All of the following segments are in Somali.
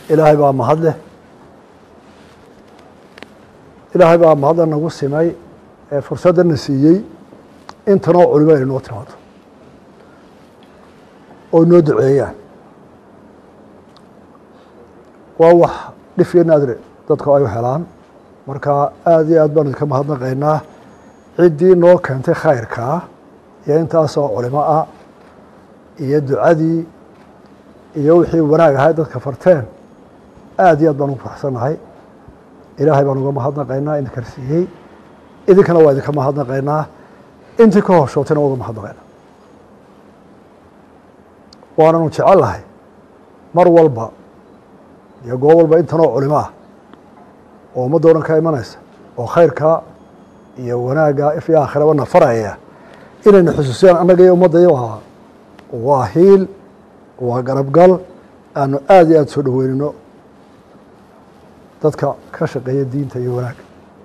ilaahay baa mahad leh ilaahay baa mahadda nagu simay ee fursaddana siiyey intanoo culimo ay noo timaado oo inoo duceeyaan waa wax dhif iyo naadire dadku ay u helaan marka aada iyo aad baan idinka mahadnaqaynaa ciddii noo keentay khayrkaa iyo intaasoo culimo ah iyo ducadii iyo wixii wanaag ahay dadka farteen aada iyo aad baan ugu faraxsannahay ilaahay baan uga mahadnaqaynaa idinkan siiyey idinkana waa idinka mahadnaqaynaa intii ka hoshootayna waa uga mahadnaqaynaa waananu jecel lahay mar walba iyo goob walba intanoo culimo ah oo ummadda o dhan ka imanaysa oo khayrkaa iyo wanaagga if iyo aakhiraba nafaraya inayna xusuusiyaan annaga iyo ummaddayo waa waa hiil waa garabgal aanu aada iyo aada soo dhoweynino dadka ka shaqeeya diinta iyo wanaagga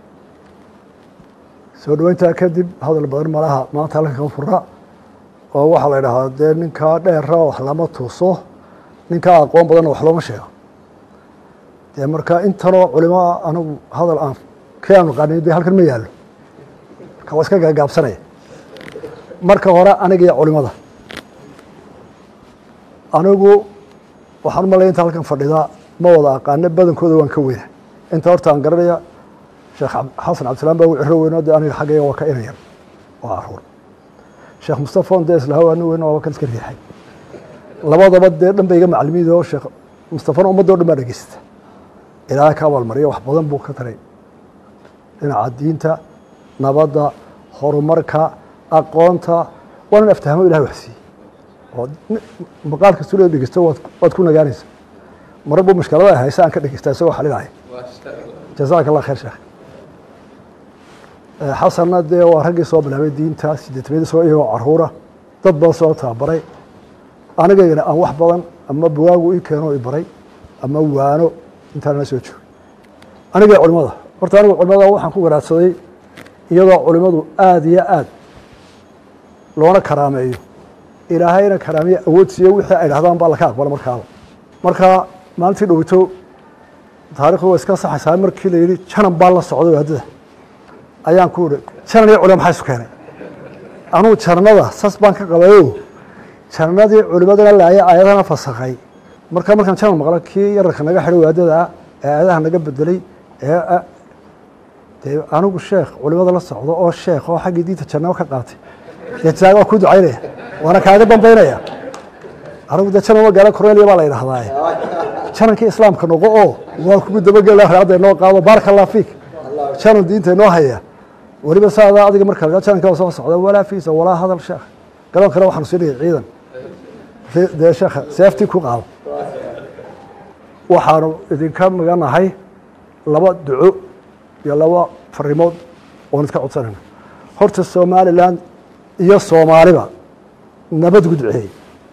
soo dhoweyntaa kadib hadal badan malaha maanta halkan kama fura oo waxaa la idhahdaa dee ninkaa dheera wax lama tuuso ninkaa aqoon badanna wax looma sheego dee marka intanoo culimo anigu hadal aan kii aanu qanin de halkan ma yaallo marka waa iska gaagaabsanaya marka hore aniga iyo culimada anigu waxaan umalaya inta halkan fadhida ma wada aqaano badankooda waan ka weyna inta horta aan garanaya sheekh xasan cabdisalaam baa ugu ciro weyno de aniga xaggayga waa ka inayar waa caruur sheekh mustafon dee islahaw ani weyn waaba kan iska riixay labadaba dee dhan ba iga macalimiid oo sheekh mustafana ummadda o dhan baa dhegeysata ilaahay ka abaalmariya wax badan buu ka taray dhinaca diinta nabadda horumarka aqoonta waa nin aftahamo ilahay wax siiyey oo maqaal kastoo la dhegeysto waad waad ku nagaanaysa marar buu mashkalada haysa aan ka dhegeysta isagoo xalinaya jazaaka allah khayr sheekh xasanna dee waa raggii soo bilaabay diinta sideetamiyadii soo iyagoo caruura dad badan soo tababaray anigaygana aan wax badan ama bugaagu ii keeno i baray ama waano intaanala soo joogay aniga culimada horta anigu culimada waxaan ku garaadsaday iyadoo culimadu aada iyo aad loona karaameeyo ilaahayna karaamiye awood siiyo wixii ay dhahdaan baa laka aqbala markaaba marka maalintii dhowito taarikhdu waa iska saxaysaa markii la yidhi janan baa la socday waadada ayaan ku ihi janan iyo culimo maxaa isu keenay anugu jananada sas baan ka qabayo jananadii culimadana laaya aayadana fasakay marka markaan janan maqlo kii yararka naga xidhay waadada ee aayadaha naga bedelay ee dee anigu sheekh culimada la socdo oo sheekh oo xaggii diinta jannabo ka qaatay dee taa waa ku ducaynaya waana kaaga dambaynaya anigu dee janan magaalo cornelia baa la yidhahdaaye janankii islaamka noqo oo waa kugu dabagela raacadda inoo qaado baaraka allah fiik janan diinta inoo haya weliba saadaa adiga marka la jananka waa soo socda walaa fiisa walaa hadal sheekh garoonkana waxaanu siinaya ciidan dee sheekha seeftii ku qaado waxaanu idinka maganahay laba duco iyo laba farimood oon iska codsanayna horta somalilan iyo soomaaliba nabad gu duceeyey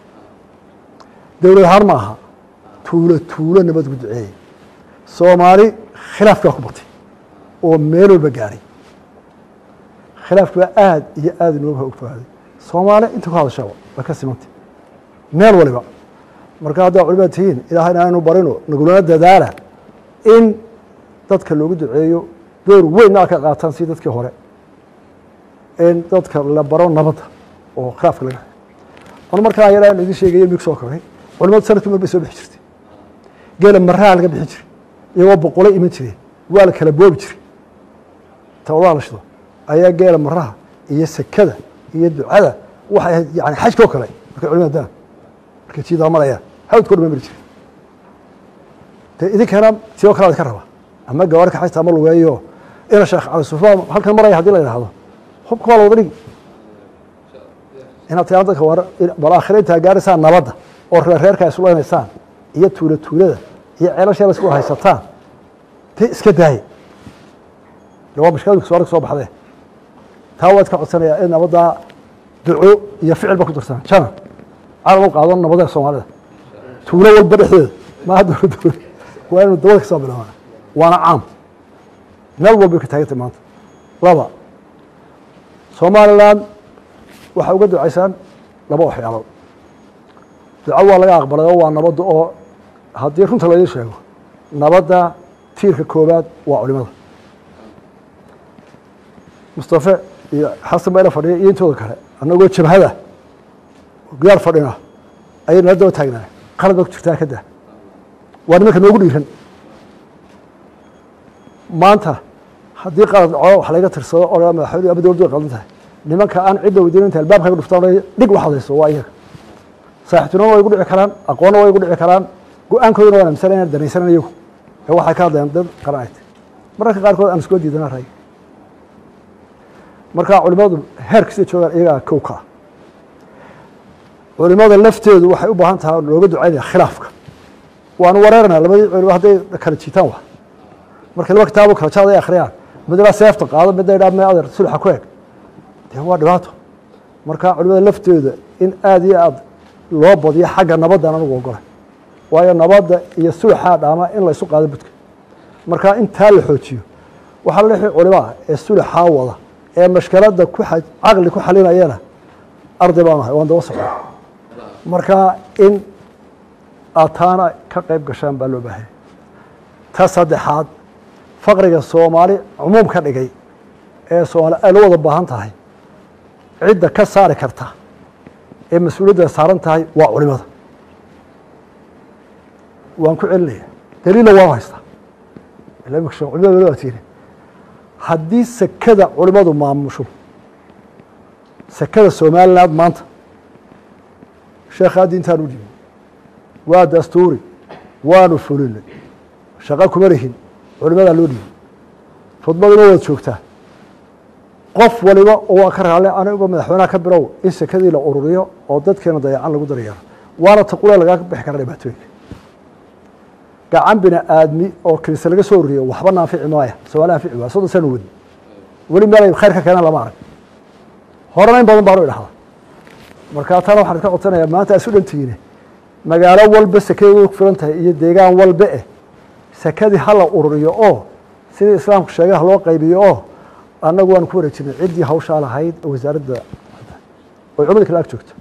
dowlad ahaan ma aha tuulo tuulo nabad gu duceeyey soomaali khilaafkaa ku batay oo meel walba gaadhay khilaafki baa aada iyo aada inooga ogfaaday soomaali inta ku hadashaba waa ka simantay meel waliba marka haddaa culimada tihiin ilaahayna aynu barino nagulana dadaala in dadka loogu duceeyo door weynna ka qaataan si dadkii hore in dadka la baro nabadda oo khilaafka laga anu markaa yaraa idin sheegaya mig soo koray culimadu sanadkii mar bay soo bixi jirtay geela maraha laga bixin jiray iyagoo boqolay iman jireen waa la kala boobi jiray tawadaha la shido ayaa geela maraha iyo sekada iyo ducada waxay ahayd yani xajka oo kale markay culimada daan markay jiidaa marayaan hawdkoo dhan mari jiray dee idinkana sidoo kale ka raba ama gawaari kaxaysta ama lugeeyo ina sheekh cali sufaan halkan maraya hadii la yidhaahdo hubka waa la wada dhigi inaad tiraa dadka war bal aakhira intaa gaaraysaa nabadda oo reerreerka ay isleynaysaan iyo tuula tuulada iyo ceelasha la isku haysataan dee iska daaya de waa mashkiladu soo soo baxdee taa waad ka codsanayaa in nabaddaa duco iyo ficil ba ku darsan janan calan u qaado nabada soomaalida tuulo walba dhexdeeda maaha dowla dowla waa inu dawada ka soo bilaabana waana caam meel walbay ka taagantay maanta laba somalilan waxaa uga ducaysaan laba waxyaalood duco waa laga aqbalay oo waa nabadda oo haddii runta laydin sheego nabadda tiirka koowaad waa culimada mustafe iyo xasan bayla fadhiya iyo intooda kale annagoo jabhada gudaal fadhina ayay nala daba taagnaa qalad baa ku jirtaa ka daa waa nimanka noogu dhiiran maanta haddii qalad dhaco wax layga tirsado oo madaxweyne ama dowladdu way qaldan tahay nimanka aan cidda weydiin inta albaabkayga dhuftaan dhig wax hadayso waa iyaga saaxiibtinimo way gu dhici karaan aqoonna way gu dhici karaan go-aankooduna waan amisana inaan danaysanan iyagu ee waxay ka hadlayaan dad qaran ay tahay mararka qaarkood aan iskoo diidana ray marka culimadu heerkasta joogaan iyagaa kow ka ah culimada lafteedu waxay u baahan tahay looga ducaynaya khilaafka waanu wareeranaa labadii culimo hadday kala jiitaan wa markay laba kitaabo kala jaad ay akhriyaan midna seefta qaado midna idhaa me adeer sulxa ku eg dee waa dhibaato marka culimada lafteeda in aada iyo aada loo badiyo xagga nabaddan anugu ogolay waayo nabadda iyo sulxaa dhaama in laysu qaado budka marka intaa la xoojiyo waxaa la lixii culimaa ee sulxaa wada ee mashkaladda ku caqli ku xalinayana arday baan ahay waan daba socda marka in aad taana ka qayb gashaan baa loo baahaya ta saddexaad faqriga soomaali cumuum ka dhigay ee soomaali ay la wada baahan tahay cidda ka saari karta ee mas-uuliyadda saaran tahay waa culimada waan ku celinaya daliilla waan haystaa culimada wala waatiine haddii sekada culimadu maamusho sekada somaliland maanta sheekhaa diintaan u dhibi waa dastuuri waanu fulinay shaqo kuma lihin culimadaa loo dhiibi khudbaduna waad joogtaa qof waliba oo waa ka raalle aniga madaxweynaha ka bilow in sekadii la ururiyo oo dadkeena dayacan lagu daryeero waana taqule lagaa bixi kara dhibaatooyinka gacan bini aadmi oo kilise laga soo ururiyo waxba naafici maaya soomaali anfici waaya soddon sana wadi weli meelay khayr ka keenaan lama arag horena in badan baanu idhahda markaa taana waxaan ka codsanayaa maanta isu dhantihiine magaalo walba sekadeedu ku filan tahay iyo deegaan walba eh sekadii hala ururiyo oo sidii islaamku sheegay ha loo qaybiyo oo annagu waanu ku wareejinay ciddii hawshaa lahayd wasaaradda oy culimada kale ag joogto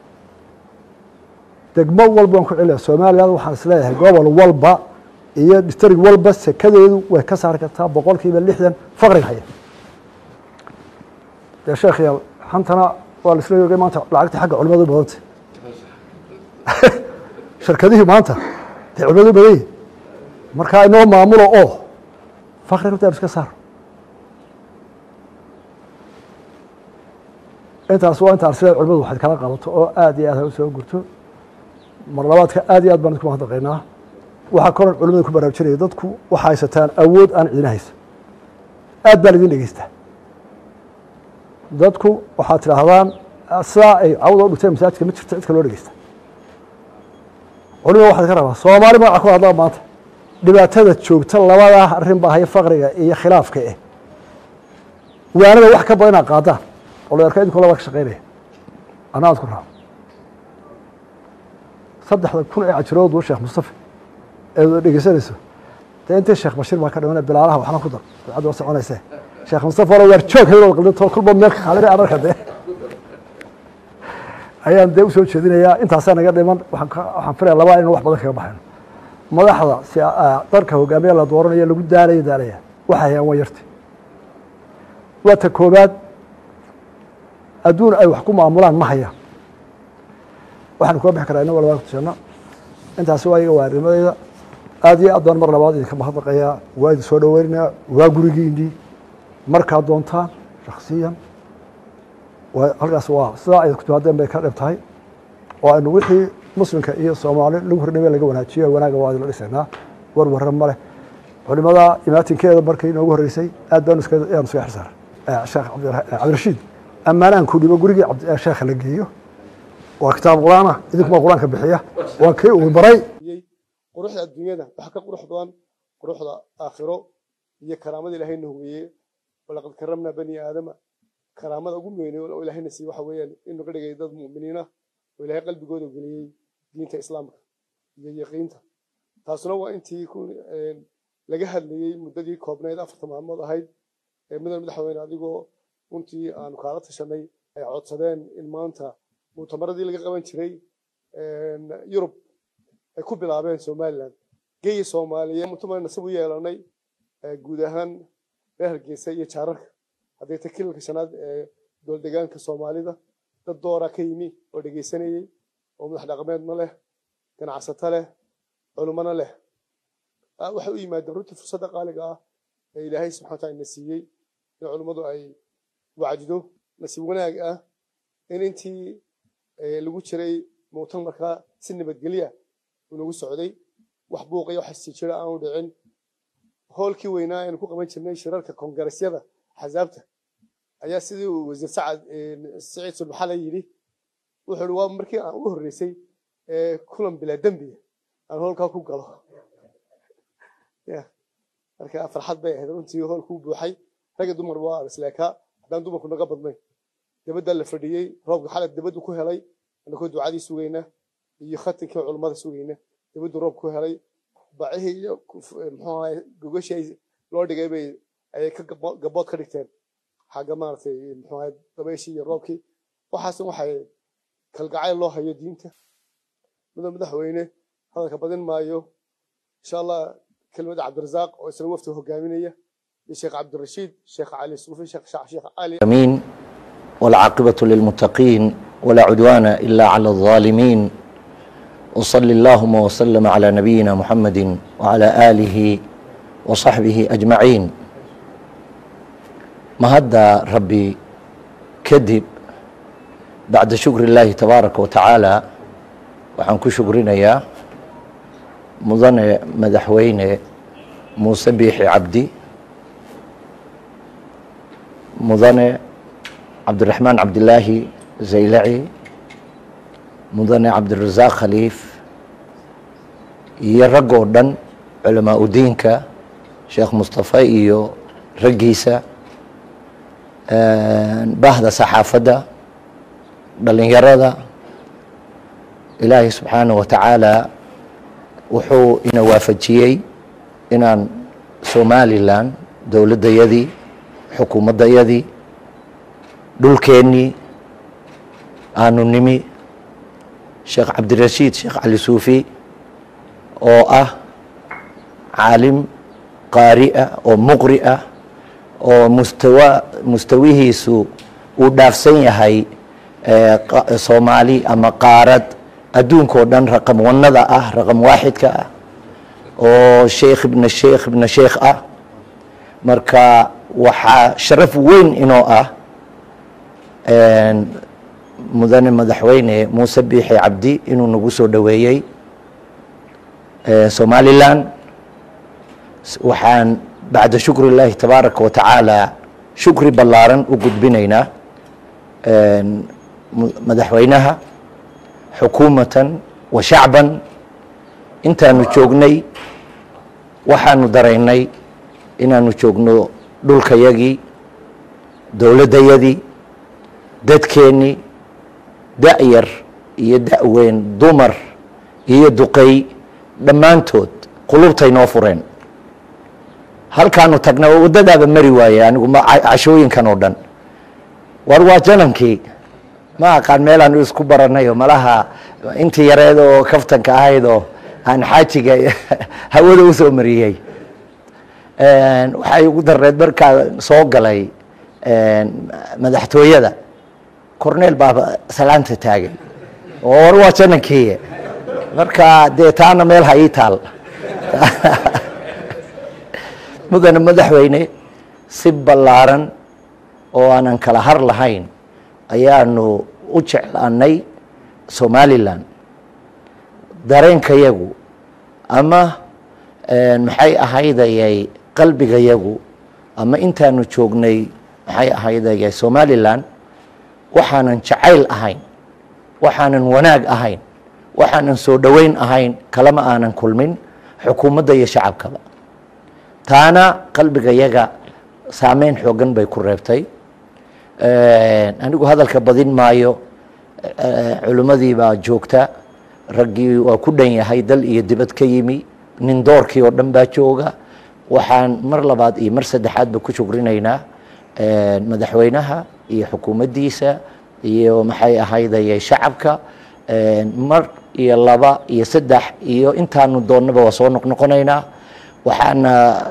degmo walba waan ku celinaya somaliland waxaan isleeyahay gobol walba iyo distrig walba sekadeedu way ka saari kartaa boqol kiiba lixdan faqriga haya dee sheekh yaal xantana waa la isla yogay maanta lacagtii xagga culimadu u badantay shirkadihii maanta dee culimadu u badan yihin markaa inoo maamulo oo faqriga runta iska saar intaas waa intaan sida culimadu waxaad kala qabato oo aad iyo aad ha u soo gurto mar labaadka aad iyo aad baan idinku mahadnaqaynaa waxaa koran culimada ku baraarujinaya dadku waxaa haysataan awood aan ciidina haysa aad baa laidin dhegeystaa dadku waxaad tidhaahdaan sidaa ay cawda u dhigteen masaajidka ma jirto cidka loo dhegeysta culimada waxaad ka rabaa soomaali magaca ku hadlaa maanta dhibaatada joogta labadaa arrin baa haya faqriga iyo khilaafka eh waanada wax ka badan inaad qaadaan oo la arka idinku labaa ka shaqeynaya anna aad ku raaco saddexda kun ee cajirood wa sheekh mustafa eed dhegeysanayso dee intii sheekh bashiir baa ka dhimana bilaalaha waxna ku dar dabcadda waa soconaysee sheekh mustafa wala waar joog hebel wad qaldinto kulba meel ka qaadina anarka dee ayaan dee usoo jeedinayaa intaasaa naga dhiman waxaan filaya labaa inaan wax badan kaga baxayno madaxda si dalka hogaamiya la dooranayo lagu daalaya daalaya waxay hayaan waa yarti waa ta koobaad adduun ay wax ku maamulaan ma hayaan waxaanu kula bixi karaa inagoo labaa kutusanno intaasi waa iga waarnimadeyda aad iyo aad baan mar labaad idinka mahadnaqayaa waa idin soo dhoweynayaa waa gurigiinii markaad doontaan shaksiyan halkaas waa sidaa ay kutimaadeen bay ka dhib tahay oo aynu wixii muslimka iyo soomaali lagu hordhame laga wanaajiyo wanaaga waa idinla dhisaynaa war warra ma leh culimada imaatinkeeda markii inoogu horreysay aad baanu yaanu iskaga xirsaar sheekh cabdirashiid ammaanahan ku dhibo gurigii sheekha la geeyo waa kitaab qur-aan ah idinkuma qur-aanka bixiya waa kii uu baray quruxda adduunyada waxa ka qurux badan quruxda aakhiro iyo karaamada ilaahayna hugeeye walaqad karamnaa bani aadama karaamada ugu weynay oo ilaahayna siiye waxa weeyaan inuu ka dhigay dad mu'miniina oo ilaahay qalbigooda geliyey diinta islaamka iyo yaqiinta taasuna waa intii laga hadlayey muddadii koobnayd afarta maalmood ahayd ee mudan madaxweyne adigoo runtii aanu kaala tashanay ay codsadeen in maanta mu'tamaradii laga qaban jiray yurub ay ku bilaabeen somaliland geyi soomaaliyeed mutumaan nasib u yeelanay guud ahaan reer hargeysa iyo jaararka hadday ta kilalka shanaad ee dooldegaanka soomaalida dad dooraa ka yimi oo dhegaysanayey oo madax dhaqameedna leh ganacsato leh culummana leh waxay u yimaadeen runtii fursadda qaaliga ah ee ilaahay subxana wataala ina siiyey in culummadu ay wacdido nasiib wanaag ah in intii lagu jiray muutan markaa si nabadgelya uu nagu socday wax buuqaya wax isjira aanu dhicin hoolkii weynaa aynu ku qaban jirnay shirarka kongaresyada axsaabta ayaa sidii uu wasiir sacad saciid sulmaxale yidhi wuxuu i waa markii aan ugu horreysay kulan bilaa dembiga aan hoolkaa ku galo marka farxad bay ahayd runtii hoolkuu buuxay ragga dumar waa isleekaa haddaan dumarku naga badnayn dabaddaa la fadhiyey roobka xalad dabaddu ku helay anakoo ducadii sugayna iyo khatinkii culummada sugayna dabaddu roob ku helay bacihii iyo muxuu ahay gogashii loo dhigay bay ayay ka gabood ka dhigteen xagga maaragtay muxuu ahay dabayshii iyo roobkii waxaas waxay kalgacayl loo hayo diinta mudan madaxweyne hadalka badin maayo insha allah kelmada cabdirasaaq oo isna wafti hogaaminaya iyo sheekh cabdirashiid sheekh cali suufi sheekh sheekh cali امين والعاقبة للمتقين ولا عدوان إلا على الظالمين وصل اللهم وسلم على نبينا محمد وعلى آله وصحبه أجمعين ما هذا ربي كذب بعد شكر الله تبارك وتعالى وحن شكرنا يا مضن مدحوين موسى بيحي عبدي مضن عبد الرحمن عبد الله زيلعي مضن عبد الرزاق خليف iyo rag oo dhan culamaa udiinka sheekh mustafa iyo raggiisa bahda saxaafadda dhalinyarada ilaahay subxaanah wa tacaala wuxuu ina waafajiyey inaan somalilan dowladdayadii xukuumaddayadii dhulkeennii aanu nimi sheekh cabdirashiid sheekh cali suufi oo ah caalim qaari ah oo muqri ah oo mustawa mustawihiisu uu dhaafsan yahay soomaali ama qaarad adduunka oo dhan raqam wanada ah raqam waaxidka ah oo sheekh ibna sheekh ibna sheekh ah marka waxaa sharaf weyn inoo ah mudane madaxweyne muuse biixi cabdi inuu nagu soo dhoweeyey somalilan waxaan bacda shukri illaahi tabaaraka wa tacaala shukri ballaaran u gudbinaynaa madaxweynaha xukuumatan wa shacban intaanu joognay waxaanu daraynay inaanu joogno dhulkayagii dowladdayadii dadkeennii da-yar iyo da-weyn dumar iyo duqey dhammaantood qulubtay noo fureen halkaanu tagna waddadaaba mari waaye anigu cashooyinkan oo dhan war waa janankii ma aqaan meelaanu isku baranayo malaha intii yareed oo kaftanka ahayd oo aan xaajiga hawada u soo mariyey waxay ugu dareed markaa soo galay madaxtooyada corneel baaba salaanta taagay oo war waa janankii marka dee taana meel ha ii taal mudane madaxweyne si ballaaran oo aanan kala har lahayn ayaanu u jeclaanay somalilan dareenkayagu ama maxay ahaydayay qalbigayagu ama intaanu joognay maxay ahaydayay somalilan waxaanan jacayl ahayn waxaanan wanaag ahayn waxaanan soo dhoweyn ahayn kalama aanan kulmin xukuumadda iyo shacabkaba taana qalbigayaga saameyn xoogan bay ku reebtay anigu hadalka badin maayo culimmadii baa joogta raggii waa ku dhan yahay dal iyo dibad ka yimi nin doorkii oo dhan baa jooga waxaan mar labaad iyo mar saddexaadba ku shugrinaynaa madaxweynaha iyo xukuumaddiisa iyo maxay ahaydayay shacabka mar iyo laba iyo saddex iyo intaanu doonnaba waa soo noqnoqonaynaa waxaana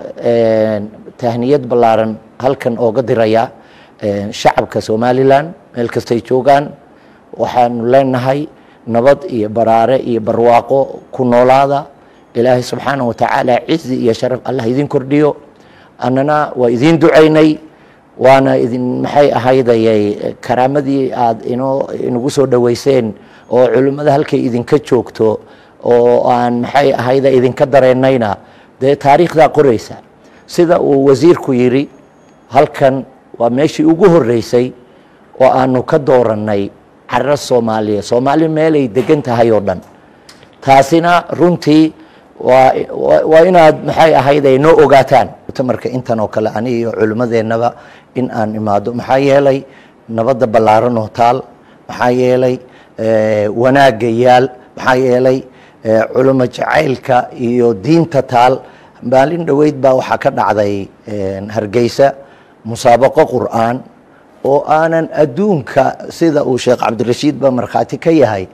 tahniyad ballaaran halkan ooga dirayaa shacabka somalilan meel kastay joogaan waxaanu leenahay nabad iyo baraare iyo barwaaqo ku noolaada ilaahay subxaanah watacaala cizi iyo sharaf allah idin kordhiyo annana waa idiin ducaynay waana idin maxay ahaydayay karaamadii aada inoo inagu soo dhoweyseen oo culimmada halkay idinka joogto oo aan maxay ahayda idinka dareennayna dee taariikhdaa qoraysa sida uu wasiirku yidhi halkan waa meeshii ugu horreysay oo aanu ka doorannay carro soomaaliya soomaali meelay degan tahay oo dhan taasina runtii waa waa inaad maxay ahayd ay noo ogaataan mutamarka intan oo kale ani iyo culimmadeennaba in aan imaado maxaa yeelay nabadda ballaaran oo taal maxaa yeelay wanaagga yaal maxaa yeelay culimo jacaylka iyo diinta taal maalin dhoweyd baa waxaa ka dhacday hargeysa musaabaqo qur'aan oo aanan adduunka sida uu sheekh cabdirashiid ba markhaati ka yahay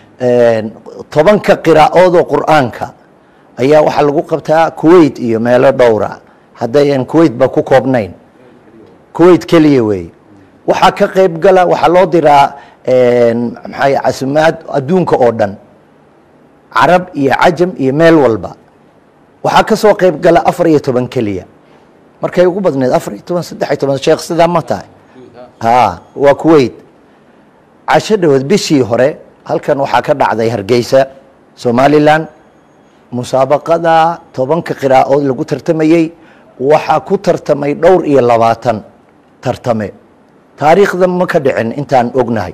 tobanka qiraa'oodoo qur'aanka ayaa waxaa lagu qabtaa kuwait iyo meelo dhowra haddayan kuwait ba ku koobnayn kuwait keliya weeye waxaa ka qayb gala waxaa loo diraa maxay casimaad adduunka oo dhan carab iyo cajam iyo meel walba waxaa ka soo qayb gala afar iyo toban keliya markay ugu badneed afar iyo toban saddex iyo toban sheekh sidaa ma tahay ha waa kuwait casho dhawood bishii hore halkan waxaa ka dhacday hargeysa somalilan musaabaqada tobanka qiraa'ood lagu tartamayey waxaa ku tartamay dhowr iyo labaatan tartame taariikhda ma ka dhicin intaan ognahay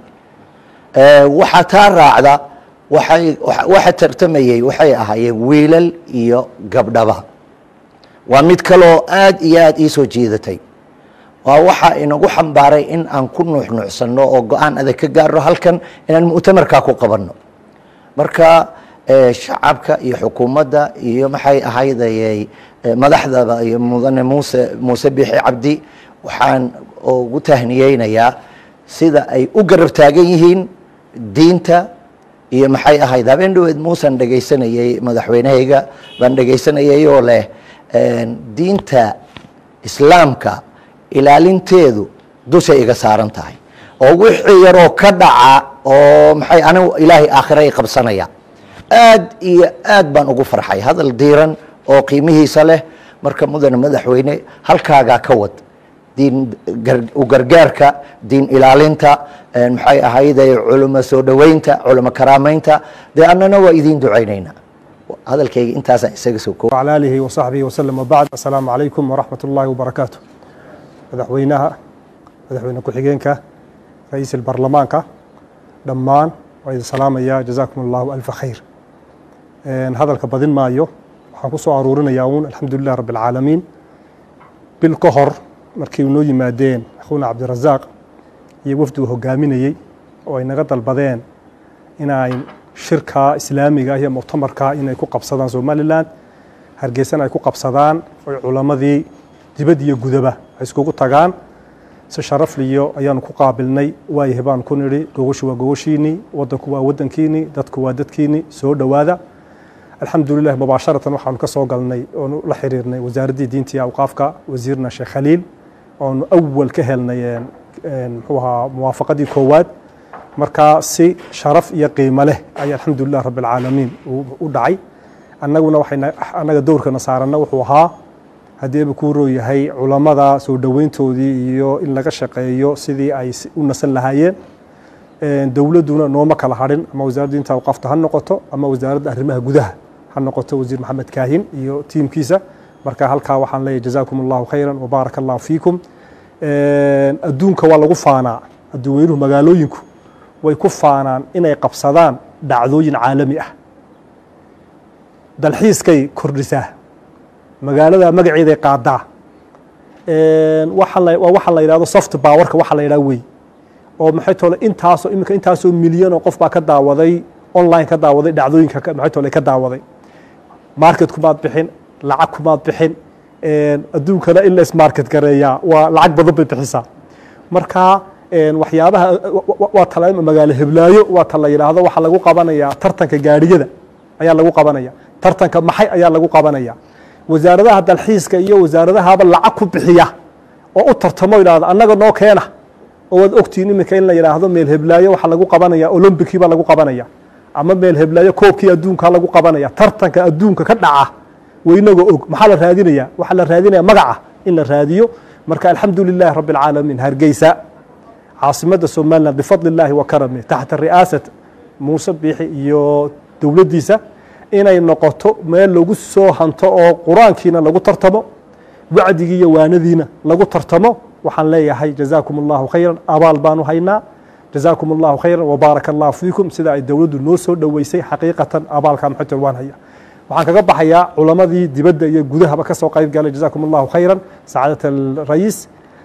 waxaa taa raacda waxay waxa tartamayey waxay ahaayeen wiilal iyo gabdhaba waa mid kaloo aad iyo aad ii soo jiidatay waa waxaa inagu xambaaray in aan ku nuuxnuuxsanno oo go-aan adag ka gaarno halkan inaan mu'tamarkaa ku qabanno marka shacabka iyo xukuumadda iyo maxay ahaydayay madaxdaba iyo mudane muuse muuse bixi cabdi waxaan ugu tahniyeynayaa sida ay u garab taagan yihiin diinta iyo maxay ahayd habeen dhaweed muusan dhegaysanayey madaxweynehayga baan dhegaysanayay oo leh diinta islaamka ilaalinteedu dushay iga saaran tahay oo wixii yaroo ka dhaca oo maxay anigu ilaahay aakhira i qabsanaya aad iyo aad baan ugu farxay hadal diiran oo qiimihiisa leh marka mudane madaxweyne halkaagaa ka wad diin u gargaarka diin ilaalinta maxay ahayday culimo soo dhoweynta culimo karaameynta dee annana waa idiin ducaynaynaa hadalkayga intaasaan isaga soo koob وعلى آله وصحبه وسلم وبعد السلام عليكم ورحمة الله وبركاته madaxweynaha madaxweyne ku-xigeenka ra-iisul baarlamaanka dhammaan waa idin salaamaya jazaakum allahu alfa khayr hadalka badin maayo waxaan ku soo aruurinayaa uun alxamdulilah rabbi alcaalamiin bil ka hor markii noo yimaadeen akhuuna cabdirasaaq iyo wafdi uu hogaaminayey oo ay naga dalbadeen inay shirka islaamiga ah iyo muctamarka inay ku qabsadaan somalilan hargeysana ay ku qabsadaan oy culammadii dibad iyo gudaba ay iskugu tagaan si sharafliyo ayaanu ku qaabilnay waayahay baan ku nidhi gogoshu waa gogoshiinii wadanku waa wadankiinii dadku waa dadkiinii soo dhowaada alxamdulilah mubaasharatan waxaanu ka soo galnay oonu la xiriirnay wasaaraddii diinta iyo awqaafka wasiirna sheekh khaliil oonu awal ka helnay muxuu ahaa muwaafaqadii koowaad marka si sharaf iyo qiimo leh ayaa alxamdulilah rabbi alcaalamiin u dhacay annaguna waxay annaga dowrkana saaranna wuxuu ahaa haddiiba kuu rooyahay culammada soo dhoweyntoodii iyo in laga shaqeeyo sidii ay u nasan lahaayeen dowladduna nooma kala hadhin ama wasaaradda diinta awqaafta ha noqoto ama wasaaradda arrimaha gudaha ha noqoto wasiir maxamed kaahin iyo tiimkiisa marka halkaa waxaan leeyahy jazaakum allahu khayran wabaaraka allahu fiikum adduunka waa lagu faanaa adduuweynuhu magaalooyinku way ku faanaan inay qabsadaan dhacdooyin caalami ah dalxiiskay kordhisaa magaalada magaceeday qaadaa waa waxa la yidhahdo soft powerka waxa la yidhahdo wey oo maxay tole intaasoo iminka intaasoo milyan oo qof baa ka daawaday online ka daawaday dhacdooyinka maxay tole ka daawaday market kumaad bixin lacag kumaad bixin adduunkana in la ismarket gareeyaa waa lacag badan bay bixisaa marka waxyaabaha waa tala magaalo heblaayo waa ta la yidhaahdo waxaa lagu qabanayaa tartanka gaadhiyada ayaa lagu qabanaya tartanka maxay ayaa lagu qabanaya wasaaradaha dalxiiska iyo wasaaradahaba lacag ku bixiya oo u tartamo yidhahdo annaga noo keena oo waad ogtihiin iminka in la yidhaahdo meel heblaayo waxaa lagu qabanaya olombikii baa lagu qabanaya ama meel heblaayo koobkii adduunka lagu qabanaya tartanka adduunka ka dhaca waynagoo og maxaa la raadinaya waxaa la raadinaya magaca in la raadiyo marka alxamdu lilahi rabi اlcaalamiin hargeysa caasimadda somalilan bifadli اllahi wa karami taxta ri'aasat muuse biixi iyo dowladdiisa inay noqoto meel lagu soo hanto oo qur-aankiina lagu tartamo wacdigii iyo waanadiina lagu tartamo waxaan leeyahay jazaakum allahu khayra abaal baanu haynaa jazaakum allahu khayra wbaaraka allahu fiikum sida ay dowladdu noo soo dhoweysay xaqiiqatan abaalka maxamed waan haya waxaan kaga baxayaa culamadii dibadda iyo gudahaba ka soo qayb galay jazaakum allahu khayran sacaadat alrayiis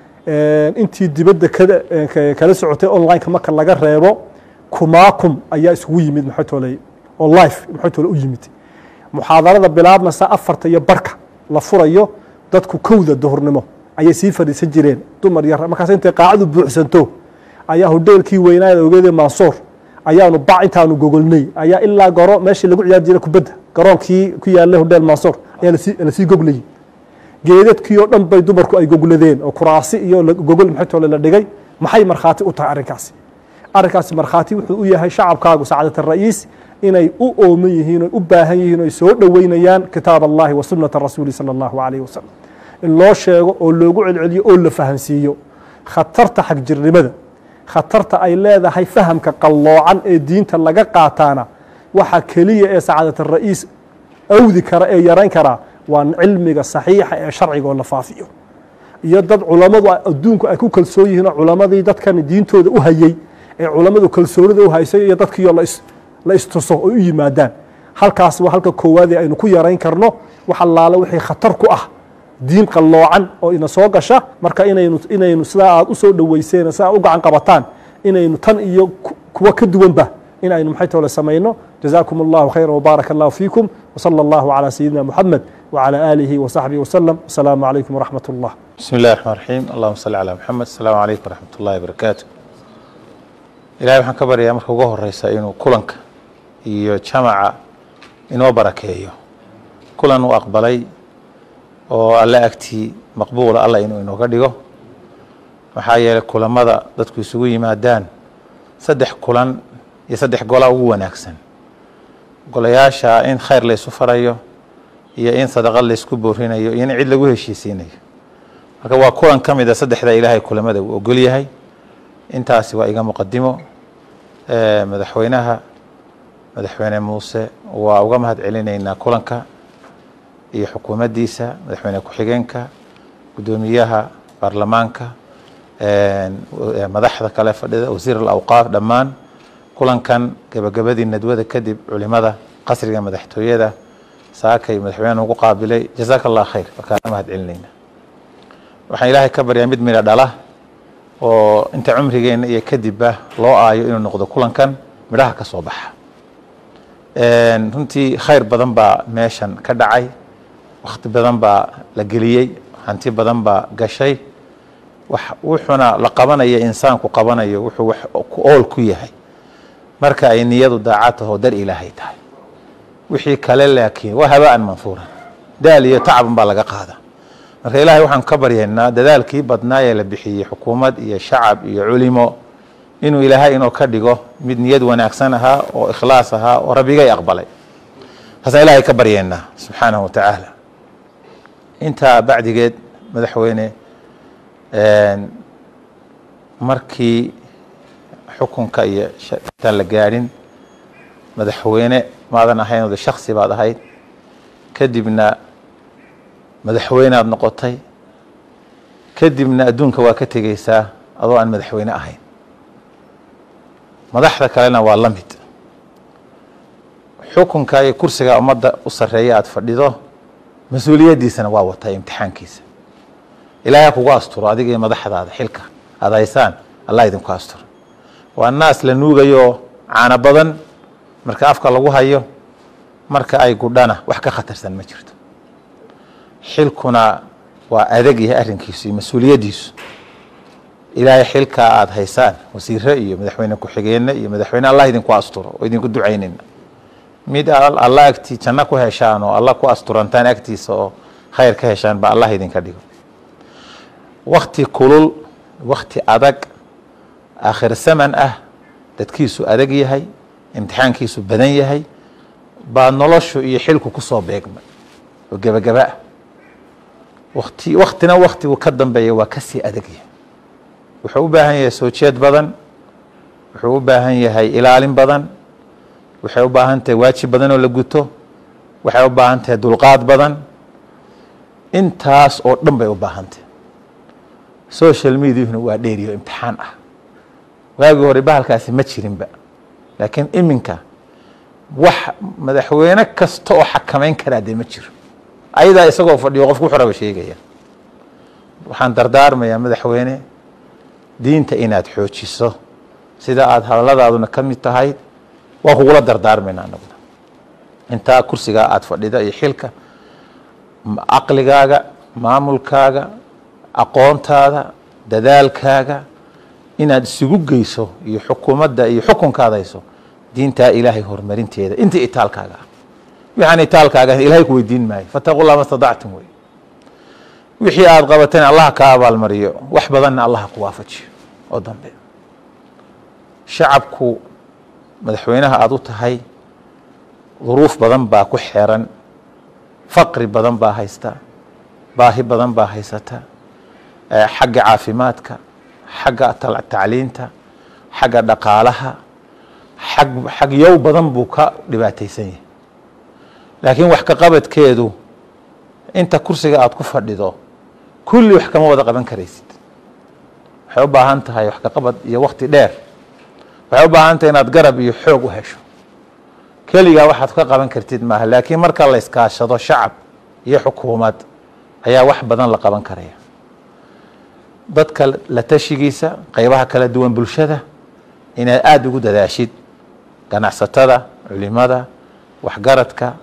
intii dibadda kala socotay online-ka marka laga reebo kumaakum ayaa isugu yimid maxametole oo life maxametole u yimid muxaadarada bilaabmasa afarta iyo barka la furayo dadku kowda duhurnimo ayay sii fadhiisan jireen dumar yar markaas intay qaacadu buuxsanto ayaa hodheelkii weynaada ogeede mansuur ayaanu bac intaanu gogolnay ayaa ilaa goro meeshii lagu ciyaari jiray kubadda garoonkii ku yaallay hodheel mansuur ayaa lasii goglayay geedadkii oo dhan bay dumarku ay gogladeen oo kuraasi iyo gogol maxaytole la dhigay maxay markhaati u tahay arrinkaasi arrinkaasi markhaati wuxuu u yahay shacabkaagu sacaadat ara'iis inay u ooman yihiin oy u baahan yihiin oy soo dhoweynayaan kitaab allahi wa sunnata rasuuli sala allahu calayh wasalam in loo sheego oo loogu celceliyo oo la fahansiiyo khatarta xagjirnimada khatarta ay leedahay fahamka qalloocan ee diinta laga qaataana waxa keliya ee sacaadat ara'iis awdi kara ee yarayn karaa waa cilmiga saxiixa ee sharciga oo la faafiyo iyo dad culammadu adduunku ay ku kalsoon yihiin oo culammadii dadkan diintooda u hayey ee culammadu kalsoonida u haysay iyo dadkiioo la istuso oy u yimaadaan halkaas waa halka koowaadee aynu ku yarayn karno wax allaale wixii khatar ku ah diin qalloocan oo ina soo gasha marka inaynu inaynu sidaa aad u soo dhoweyseen sidaa u gacan qabataan inaynu tan iyo kuwa ka duwanba in aynu maxay toole samayno jazaakum allahu khayra wbaaraka allahu fiikum wsala allahu calaa sayidina muxamed wcalى aalihi wsaxbihi wslem asalaamu calaykum wraxmat اllah bismi اllahi الرحman الرaxيim allahuma salli calى mxamed asalaamu calaykum wraxmat اllahi barakaatu ilahay waxaan ka baryayaa marka ugu horeysa inuu kulanka iyo jamaca inoo barakeeyo kulan uu aqbalay oo alle agtii maqbuula alla inuu inooga dhigo maxaa yeeley kulamada dadku isugu yimaadaan saddex kulan iyo saddex gola ugu wanaagsan golayaasha in khayr laysu farayo iyo in sadaqad laysku boorinayo iyo in cid lagu heshiisiinayo marka waa kulan ka mid a saddexda ilaahay kulamada uu ogol yahay intaasi waa iga muqadimo madaxweynaha madaxweyne muuse waa uga mahad celinaynaa kulanka iyo xukuumaddiisa madaxweyne ku-xigeenka guddoomiyaha baarlamaanka madaxda kale fadhida wasiir alawqaaf dhammaan kulankan gebagabadii nadwada kadib culimada qasriga madaxtooyada saakay madaxweyne ugu qaabilay jazaaka allah khayr markaana mahad celinayna waxaan ilaahay ka baryaa mid midha dhala oo inta cumrigeena iyo kadibba loo aayo inuu noqdo kulankan midhaha ka soo baxa runtii khayr badan baa meeshan ka dhacay wakhti badan baa la geliyey hanti badan baa gashay wuxuuna la qabanaya insaanku qabanayo wuxuu wax ku ool ku yahay marka ay niyadu daacad taho dar ilaahay tahay wixii kale laakiin waa habaan manfuuran daal iyo tacban baa laga qaada marka ilaahay waxaan ka baryaynaa dadaalkii badnaa ee la bixiyey xukuumad iyo shacab iyo culimo inuu ilaahay inoo ka dhigo mid niyad wanaagsan ahaa oo ikhlaas ahaa oo rabbigay aqbalay taasaan ilaahay ka baryaynaa subxaanahu watacaala intaa bacdigeed madaxweyne markii xukunka iyo intaan la gaadhin madaxweyne maadan ahayn ode shaksi baad ahayd kadibna madaxweyneaad noqotay kadibna adduunka waa ka tegeysaa adoo aan madaxweyne ahayn madaxda kalena waa la mid xukunka iyo kursiga ummadda u sarreeya aada fadhido mas-uuliyaddiisana waa wataa imtixaankiisa ilaahay ha kugu asturo adiga iyo madaxdaada xilka aada haysaan allah idinku asturo waa naas la nuugayo caano badan marka afka lagu hayo marka ay gudhana wax ka khatarsan ma jirto xilkuna waa adag yahay arrinkiisu iyo mas-uuliyaddiisu ilaahay xilkaa aada haysaan wasiire iyo madaxweyne ku-xigeenna iyo madaxweyne allah idinku asturo oo idinku ducaynayna mid alla agtii janno ku heshaan oo alla ku asturantaan agtiisa oo khayr ka heshaan ba allah idinka dhigo wakti kulul wakti adag aakhir saman ah dadkiisu adag yahay imtixaankiisu badan yahay baa noloshu iyo xilku ku soo beegmay oo gebagaba ah wati waktina waktigu ka dambeeya waa kasii adag yahay wuxuu u baahan yahay soo jeed badan wuxuu u baahan yahay ilaalin badan waxay u baahan tahay waajib badan oo la guto waxay u baahan tahay dulqaad badan intaas oo dhan bay u baahan tahay social mediahuna waa dheeriyo imtixaan ah waagii hore bahalkaasi ma jirinba laakiin iminka wax madaxweyne kasta oo xakamayn karaa dee ma jiro ayadaa isagoo fadhiyo qofku wuxuu raba sheegaya waxaan dardaarmayaa madaxweyne diinta inaad xoojiso sida aada hadalladaaduna ka mid tahay waan kugula dardaarmayna anaguna intaa kursigaa aada fadhida iyo xilka caqligaaga maamulkaaga aqoontaada dadaalkaaga inaad isugu geyso iyo xukuumadda iyo xukunkaada hayso diintaa ilaahay horumarinteeda inta itaalkaaga ah waxaan itaalkaaga ilaahay ku weydiin maayo fataqu llah ma stadactum wey wixii aada qabateen allah kaa abaalmariyo wax badanna allah ku waafajiyo oo dambe shacabku madaxweynaha aada u tahay duruuf badan baa ku xeeran faqri badan baa haysta baahi badan baa haysata xagga caafimaadka xagga tacliinta xagga dhaqaalaha xag xagyow badan buu ka dhibaataysan yahay laakiin wax ka qabadkeedu inta kursiga aada ku fadhido kulli wax kama wada qaban karaysid waxay u baahan tahay wax ka qabad iyo wakti dheer waxay u baahan tahay inaad garab iyo xoog u hesho keligaa waxaad ka qaban kartid maaha laakiin marka la iskaashado shacab iyo xukuumad ayaa wax badan la qaban karaya dadka la tashigiisa qeybaha kala duwan bulshada inaad aada ugu dadaashid ganacsatada culimada waxgaradka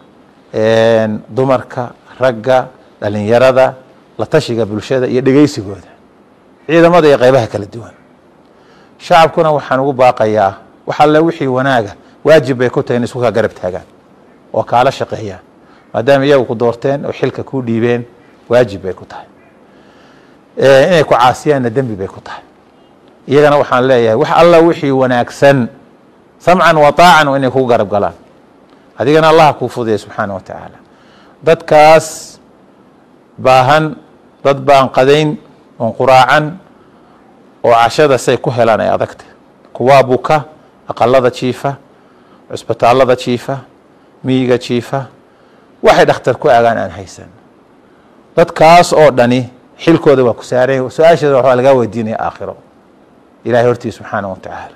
dumarka ragga dhalinyarada la tashiga bulshada iyo dhegeysigooda ciidamada iyo qeybaha kala duwan shacabkuna waxaan ugu baaqayaa wax alle wixii wanaaga waajib bay ku tahay in isku kaa garab taagaan oo kaala shaqeeyaan maadaama iyagu ku doorteen oo xilka kuu dhiibeen waajib bay ku tahay inay ku caasiyaanna dembi bay ku tahay iyagana waxaan leeyahay wax alla wixii wanaagsan samcan wa taacan inay kugu garab galaan adigana allah kuu fudaya subxaana wa tacaala dadkaas baahan dad baan qadayn oon quraacan oo cashada say ku helaan ay adagta kuwaa buka aqalada jiifa cusbitaallada jiifa miyiga jiifa waxay dhakhtar ku agaan aan haysan dadkaas oo dhani xilkooda waa ku saaray su-aasheeda waxaa lagaa weydiinaya aakhiro ilahay hortii subxaana wa tacaala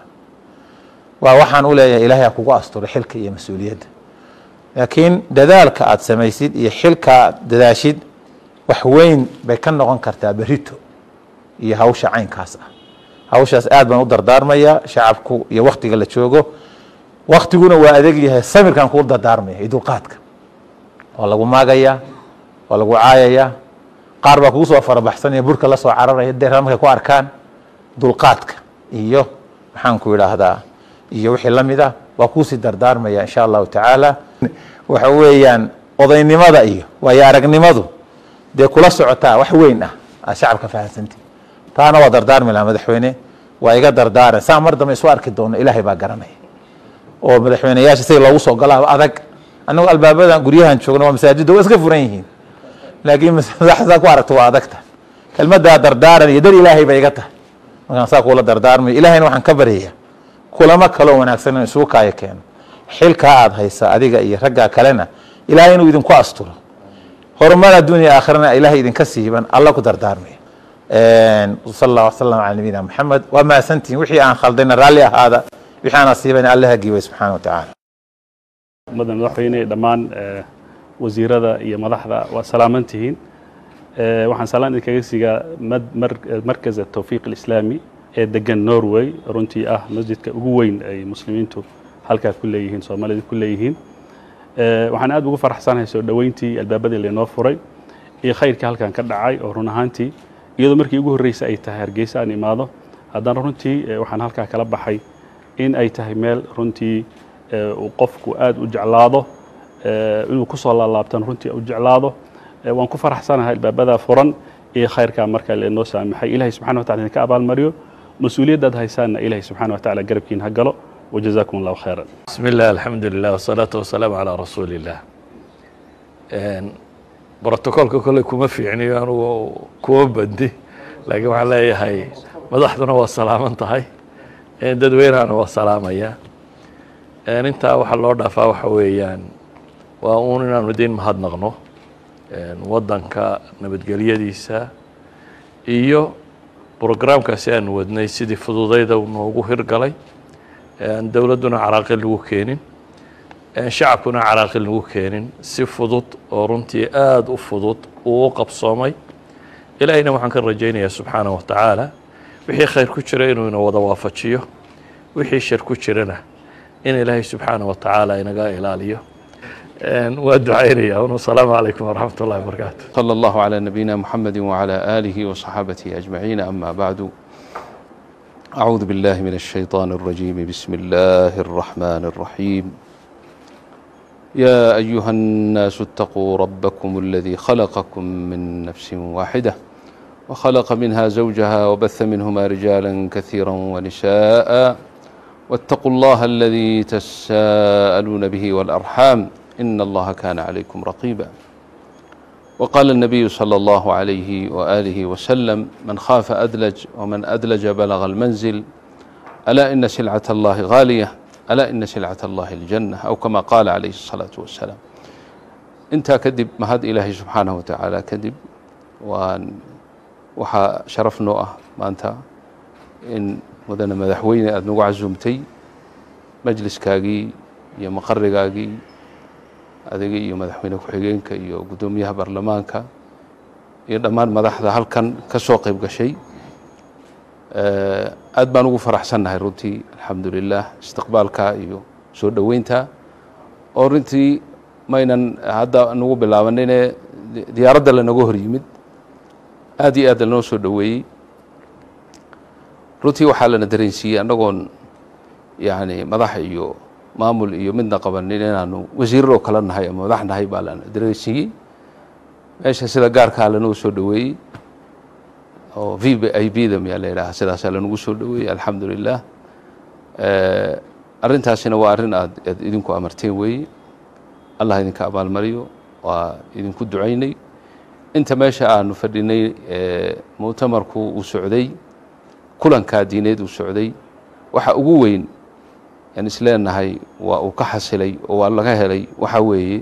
waa waxaan u leeyahay ilahay ha kugu asturay xilka iyo mas-uuliyadda laakiin dadaalka aada samaysid iyo xilka aad dadaashid wax weyn bay ka noqon kartaa berito iyo hawsha caynkaas ah hawshaas aad baan u dardaarmaya shacabku iyo waktiga la joogo waktiguna waa adeeg yahay samirkan kuu dardaarmaya iyo dulqaadka waa lagu maagayaa waa lagu caayayaa qaar baa kugu soo farabaxsanaya burka la soo cararaya deer markay ku arkaan dulqaadka iyo maxaan ku idhaahdaa iyo wixii la mid ah waa kuusii dardaarmaya insha allahu tacaala waxa weeyaan odaynimada iyo waayo aragnimadu dee kula socotaa wax weyn ah aad shacabka fahamsanti taana waa dardaarmi lahaa madaxweyne waa iga dardaaran saa mar dambe isu arki doono ilaahay baa garanaya oo madaxweyneyaasha sida loogu soo galaaba adag annagu albaabadan guryahan joogna waa masaajidda waa iska furan yihiin laakiin madaxda ku aragto waa adagta kelmaddaa dardaaran iyo dar ilaahay bay iga tahay markaan saa kuula dardaarmayo ilaahayna waxaan ka baryaya kulamo kaloo wanaagsan in isugu kaayo keeno xilkaa aada haysa adiga iyo raggaa kalena ilaahay inuu idinku asturo horumar adduunya aakhirana ilaahay idinka siiban alla ku dardaarmaya sal allah wasalam cala nabiyina maxamed waa mahadsantihin wixii aan khaldayna raalli ahaada wixii aan asiibana alla hagiibay subxaana wa tacaala ummadda madaxweyne dhammaan wasiirada iyo madaxda waa salaaman tihiin waxaan salaan idinkaga siigaa markaz atawfiiq alislaami ee degan norway runtii ah masjidka ugu weyn ay muslimiintu halkaa ku leeyihiin soomaalida ku leeyihiin waxaan aad ugu faraxsanahay soo dhoweyntii albaabadii laynoo furay iyo khayrkii halkan ka dhacay oo run ahaantii iyadoo markii ugu horreysay ay tahay hargeysa aan imaado haddana runtii eh, waxaan halkaa kala baxay in ay tahay meel runtii eh, uu qofku aad u jeclaado eh, inuu ku soo laalaabtan runtii u jeclaado Eh, waan ku faraxsanahay albaabada furan iyo khayrkaa marka leenoo saamaxay ilahay subxana wa tacala idinka abaalmariyo mas-uuliyaddaad haysaanna ilahay subxana wa tacala garabkiin ha galo wajazaakum allahu khayran بسم الله الحمد لله والصلاة والسلام على رسول الله brotocolka kolley kuma fiicniyo anugu kuma bandi laakiin waxaan leeyahay madaxduna waa salaaman tahay dadweynahana waa salaamaya intaa waxaa loo dhaafaa waxa weeyaan waa uun inaanu idin mahadnaqno waddanka nabadgelyadiisa iyo brograamkaasi aanu wadnay sidii fududayda noogu hirgalay dowladduna caraaqil lagu keenin shacabkuna caraaqil lagu keenin si fudud oo runtii aada u fudud uu u qabsoomay ilaahayna waxaan ka rajaynayaa subxaana wa tacaala wixii khayr ku jira inuu ina wada waafajiyo wixii shar ku jirana in ilaahay subxaana wa tacaala inaga ilaaliyo waa ducaynaya un asalaamu calaykum waraxmat ullahi wabarakaatu صلى الله على نبينا محمد وعلى آله وصحابته أجمعين أما بعد أعوذ بالله من الشيطان الرجيم بسم الله الرحمن الرحيم يا أيها الناس اتقوا ربكم الذي خلقكم من نفس واحدة وخلق منها زوجها وبث منهما رجالا كثيرا ونساء واتقوا الله الذي تساءلون به والأرحام إن الله كان عليكم رقيبا وقال النبي صلى الله عليه وآله وسلم من خاف أدلج ومن أدلج بلغ المنزل ألا إن سلعة الله غالية ألا إن سلعة الله الجنة أو كما قال عليه الصلاة والسلام انت كذب مهد إلهي سبحانه وتعالى كذب وأن waxaa sharaf noo ah maanta in mudane madaxweyne aada nagu casuumtay majliskaagii iyo maqarigaagii adiga iyo madaxweyne ku-xigeenka iyo guddoomiyaha baarlamaanka iyo dhammaan madaxda halkan ka soo qayb gashay aad baan ugu faraxsannahay runtii alxamdu lilah istiqbaalka iyo soo dhoweynta oo runtii maynan hadda nagu bilaabanine diyaaradda lanaga hor yimid aad iyo aad lanoo soo dhoweeyey runtii waxaa lana dareensiiyey annagoon yani madax iyo maamul iyo midna qabanin inaanu wasiiraroo kala nahay ama madax nahay baa lana dareensiiyey meesha sida gaarkaa lanoo soo dhoweeyey oo v b i b da miyaa la yidhaha sidaasaa lanagu soo dhoweeyey alxamdu lilah arrintaasina waa arrin aad aad idinku amarteen weeye allah idinka abaalmariyo waa idinku ducaynay inta meesha aanu fadhinay muctamarku uu socday kulankaa diineed uu socday waxa ugu weyn aan isleenahay waa uu ka xasilay oo waa laga helay waxa weeye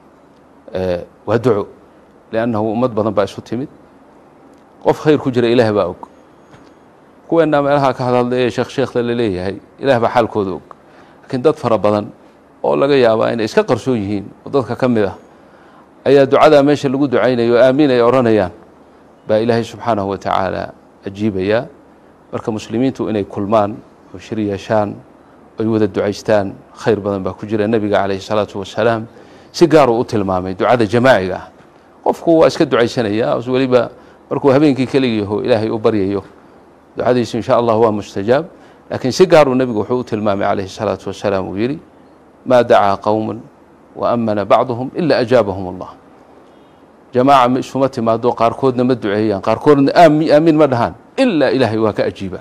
waa duco liannahu ummad badan baa isu timid qof khayr ku jira ilaah baa og kuweennaa meelaha ka hadhadla ee sheekh sheekhda la leeyahay ilaah baa xaalkooda og laakiin dad fara badan oo laga yaabaa inay iska qarsoon yihiin oo dadka ka mid ah ayaa ducadaa meesha lagu ducaynayo o aamiin ay odhanayaan baa ilaahay subxaanahu wa tacaala ajiibayaa marka muslimiintu inay kulmaan oo shir yeeshaan oy wada ducaystaan khayr badan baa ku jira nebiga calayhi salaatu wasalaam si gaaruu u tilmaamay ducada jamaaciga ah qofku waa iska ducaysanayaa weliba markuu habeenkii keligiiho ilaahay u baryayo ducadiisu insha allah waa mustajaab laakiin si gaaruu nebigu wuxuu u tilmaamay calayhi salaatu wasalaam uu yidhi maa dacaa qowman waamana bacduhum ila ajaabahum allah jamaaca ma isuma timaado qaarkoodna ma duceeyaan qaarkoodna aamiin ma dhahaan ilaa ilaahay waa ka ajiiba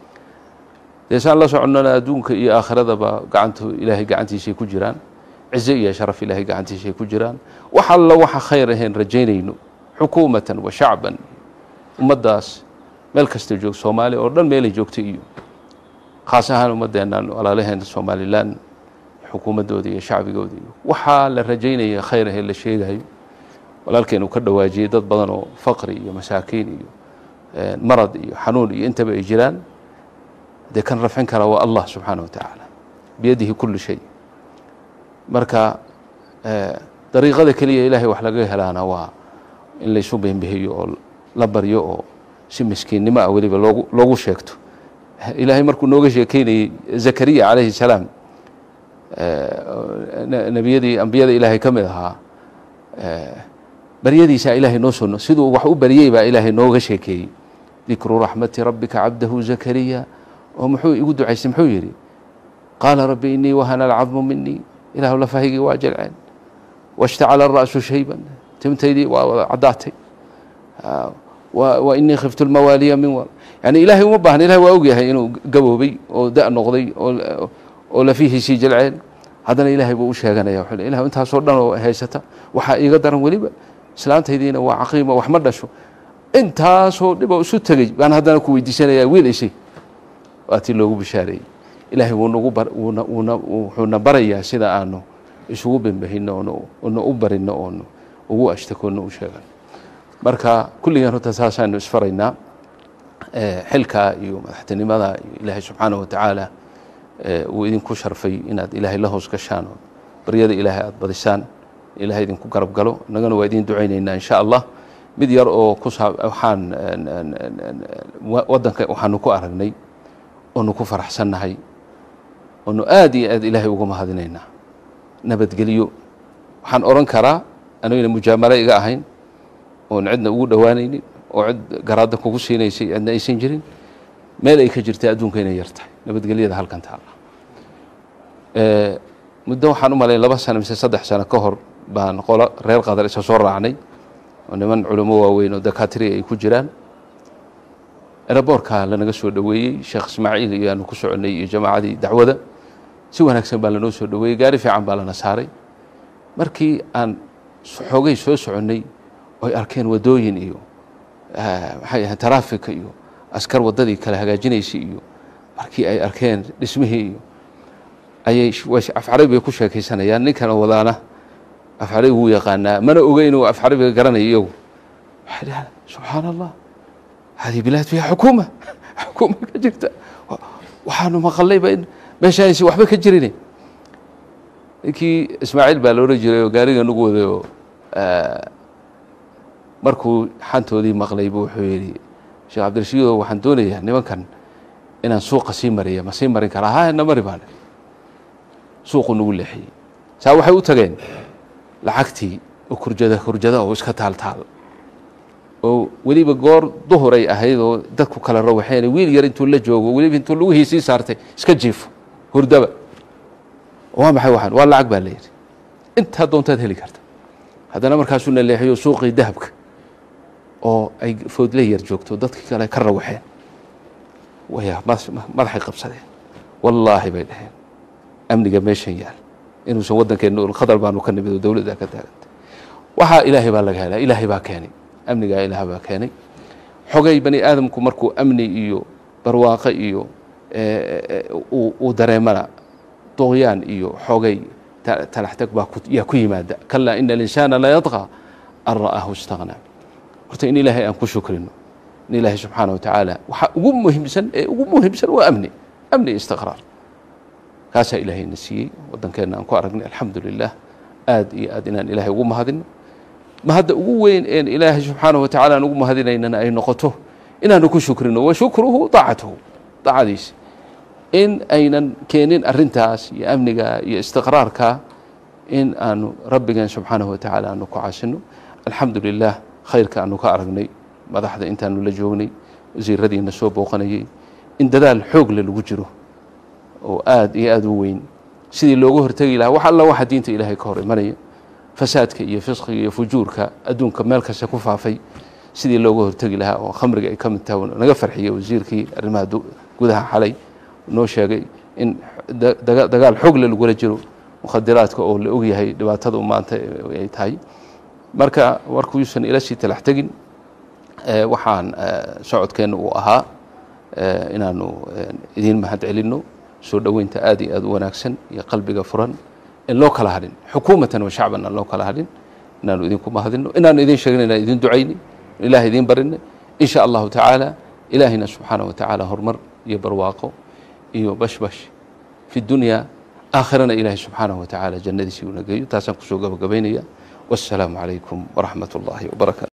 dee saan la soconnona adduunka iyo aakhiradaba gacantu ilaahay gacantiisay ku jiraan cize iyo sharaf ilaahay gacantiisay ku jiraan wax alla waxa khayr ahayn rajaynayno xukuumatan wa shacban ummaddaas meel kasta joog soomaaliya oo dhan meelay joogta iyo khaas ahaan ummaddeennan walaalaheena somalilan xukuumaddooda iyo shacbigooda iyo waxaa la rajaynaya khayr ahee la sheegayo walaalkeen uu ka dhawaajiyey dad badan oo faqri iyo masaakiin iyo marad iyo xanuun iyo intaba ay jiraan dee kan rafcin kara waa allah subxaana wa tacaala biyadihi kulli shay marka dariiqada keliya ilaahay wax laga helaana waa in laysu beenbihiyo oo la baryo oo si miskiinnimo ah weliba loogu loogu sheegto ilaahay markuu nooga sheekeynayey zakariya calayhi salaam nebiyadii ambiyada ilaahay ka mid ahaa baryadiisaa ilaahay noo soo siduu wax u baryey baa ilaahay nooga sheekeeyey dikru raxmati rabbika cabdahu zakariya oo muxuu igu ducaystay muxuu yidhi qaala rabbi inii wahana alcadmu minii ilaahu lafahaygii waa jelceen washtacala ara'su shayban timtaydii waa wada caddaatay wa inii khiftu lmawaaliya min war yani ilaahay uma baahna ilahay waa ogyahay inuu gaboobay oo da' noqday oo lafihiisii jelceen haddana ilaahay buu u sheeganaya wuxuu ilah intaasoo dhan oo haysata waxaa iiga daran weliba islaantaydiina waa caqiima wax ma dhasho intaasoo dhiboo isu tegey baan haddana ku weydiisanayaa wiil ishay waa tii loogu bishaareeyey ilaahay wuxuuna barayaa sida aanu isugu bembahino oona u barino oonu ugu ashtakoonno u sheegan marka kulligeen horta saasaanu isfaraynaa xilkaa iyo madaxtinimada iyo ilaahay subxaana wa tacaala uu idinku sharfay inaad ilaahay la hoos gashaan oo baryada ilaahay aada badisaan ilahay idinku garab galo innagana waa idiin ducaynaynaa insha allah mid yar oo ku saa waxaan waddanka waxaanu ku aragnay oonu ku faraxsannahay oonu aad iyo aad ilaahay uga mahadinaynaa nabadgelyo waxaan odhan karaa anagana mujaamalo iga ahayn oon cidna ugu dhowaanaynin oo cid garaadda kugu siinaysay cidna aysan jirin meel ay ka jirtay adduunka inay yar tahay nabadgelyada halkan taala muddo waxaan u malay laba sano mise saddex sano ka hor baan qolo reer qadar isa soo raacnay oo niman culamo waaweyn oo dakaatiri ay ku jiraan eraboorka lanaga soo dhoweeyey sheekh ismaaciil iyo aanu ku soconnay iyo jamaacadii dacwada si wanaagsan baa lanoo soo dhoweeyey gaari fiican baa lana saaray markii aan xoogay soo soconnay oy arkeen waddooyin iyo maxay ahayd taraafika iyo askar waddadii kala hagaajinaysay iyo markii ay arkeen dhismihii iyo ayay afcarabi bay ku sheekaysanayaan ninkan wadaana afcarabi wuu yaqaanaa mana oga inuu afcarabiga garanayo iyagu waxay dhahaan subxaana allah hadihi bilaad fiiha xukuuma xukuuma ka jirta waxaanu maqallayba in meeshaaysi waxba ka jirin ninkii ismaaciil baa la odhan jiray oo gaariga nagu waday oo markuu xantoodii maqlay buu wuxuu yidhi sheekh cabdirashiido waxaan doonayaa nimankan inaan suuqa sii mariya ma sii marin karaa ha na mari baane suuqu nagu leexiyey saa waxay u tageen lacagtii oo kurjada kurjada oo iska taal taal oo weliba goor duhuray ahayd oo dadku kala rawaxeen wiil yar intuu la joogo weliba intuu lugihii sii saartay iska jiifo hurdaba waa maxay waxaan waa lacag baa la yidhi intaa doontaad heli karta haddana markaasuu na leexiyo suuqii dahabka oo ay foodle yar joogto dadkii kale ka rawaxeen waya madaxay qabsadeen wallaahi bay dhaheen amniga meeshan yaal inuusan waddankeenna khadar baanu ka nimid oo dowladda ka taagantay waxaa ilaahay baa laga helaa ilaahay baa keenay amnigaa ilaah baa keenay xogay bani aadamku markuu amni iyo barwaaqo iyo uu dareemana doqyaan iyo xogay talaxtag baa yaa ku yimaada kalaa ina alinsaana la yadqى an ra'aahu istaghnaa horta in ilaahay aan ku shukrino in ilaahay subxaana wa tacaala waxaa ugu muhiimsan ee ugu muhiimsan waa amni amni istiqraar kaasaa ilaahayna siiyey waddankeenna aan ku aragnay alxamdu lilah aad iyo aad inaan ilaahay ugu mahadino mahadda ugu weyn een ilaahay subxaanaه wa tacala aan ugu mahadinaynana ay noqoto inaanu ku shukrino wa shukruhu daacatuhu daacadiisa in aynan keenin arintaas iyo amniga iyo istiqraarka in aanu rabbigeen subxaanaه wa tacaala aanu ku caasino alxamdu lilah khayrka aanu ka aragnay madaxda intaanu la joognay wasiiradiina soo booqanayey in dadaal xoogle lagu jiro oo aad iyo aad u weyn sidii looga hortegi lahaa wax alla waxa diinta ilaahay ka hor imanaya fasaadka iyo fisqiga iyo fujuurka adduunka meel kasta ku faafay sidii looga hortegi lahaa oo khamriga ay ka mid tahay naga farxiyey wasiirkii arrimaha gudaha xalay noo sheegay in dagaal xoogle lagula jiro mukhadiraadka oo la ogyahay dhibaatada u maanta ay tahay marka warkuusan ila sii talax tegin waxaan socodkeenna uu ahaa inaanu idiin mahad celinno soo dhoweynta aad iyo aad u wanaagsan iyo qalbiga furan in loo kala hadhin xukuumatan wa shacban aan loo kala hadhin inaanu idinku mahadino inaanu idin sheegna inaan idin ducayni ilaah idiin barinay in sha allahu tacaala ilaahina subxaanaه wa tacaala horumar iyo barwaaqo iyo bashbash fi dunya aakhirana ilaahay subxaanaه wa tacaala jannadiisii una geeyo taasaan kusoo gabagabaynaya wassalaamu calaykum waraxmat اllahi wbarakatu